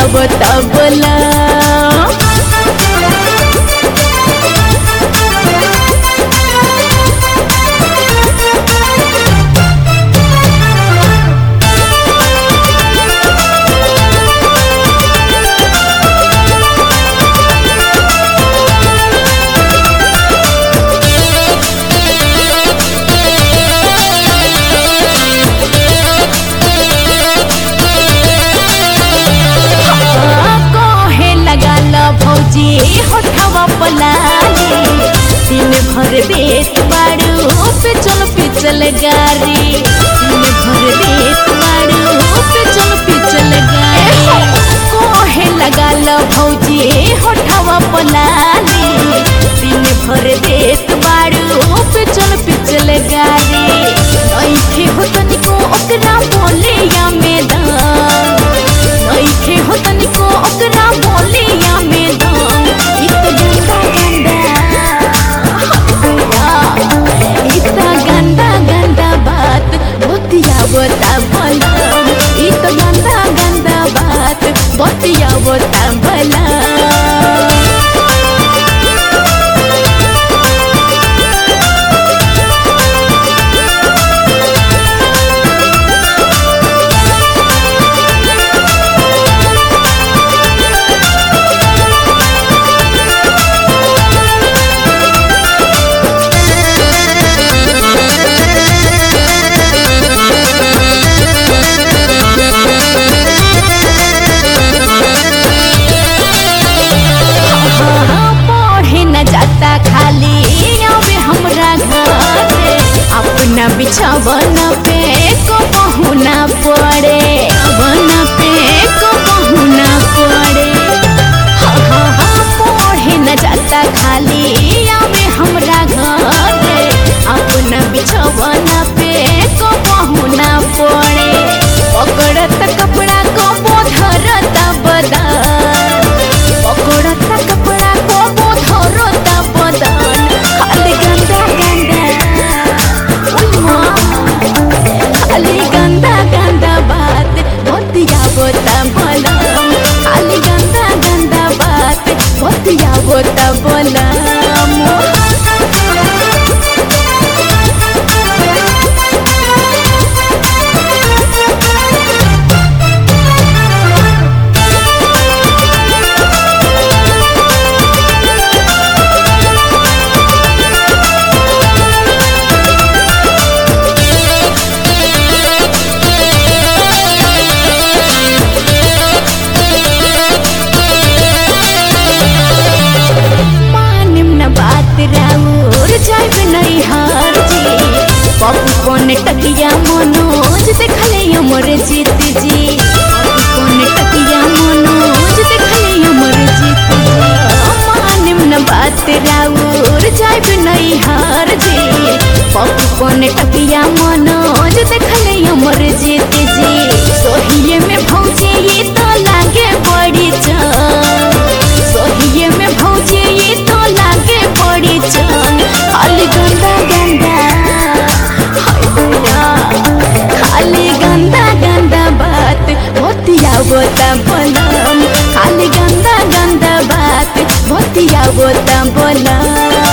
बता बोला कहे लगा ला भौजी होठवा पलाली दिन भर बेत बाड़ू पे चल पिचल गारी दिन भर बेत बाड़ू पे चल पिचल गारी कहे लगा ला भौजी होठवा पलाली दिन भर बेत बाड़ू पे चल पिचल गारी नइखे हो तनिको ओकरा बोले या मैदान नइखे हो तनिको ओकरा बोले या मैदान इ त गंदा गंदा इ त गंदा गंदा बात बतिया बता भला इ त गंदा गंदा बात बतिया बता भला पढ़े न जाता खाली आवे हमरा घर अपना बिछावन पे को पहुना पड़े वन पे को पहुना पड़े हाँ, हाँ, हाँ, पढ़े न जाता खाली आवे हमरा घर अपना बिछावन पे को पहुना पड़े पकड़त कपड़ा को बोधरत बदन पकड़त कपड़ा को बोधरत बदन खाली गंदा गंदा उम्मा, खाली गंदा गंदा बात बतिया बता बोलम खाली गंदा गंदा बात बतिया बता बोलम मानिम न बात राउर जाइब नहीं हार जी पप्पू कौन टकिया मनोज देखले अमर जीत जी पप्पू कौन टकिया मनोज देखले अमर जीत जी मानिम न बात राउर जाइब नहीं हार जी पप्पू कौन टकिया मनोज देखले अमर जीत जी सोहिए में भौजे ये तो लागे बड़ी जान सोहिए में भौजे ये तो लागे बड़ी जान खाली गंदा गंदा हाय भैया खाली गंदा गंदा बात बतिया बोता बोलम खाली गंदा गंदा बात बतिया बोता बोलम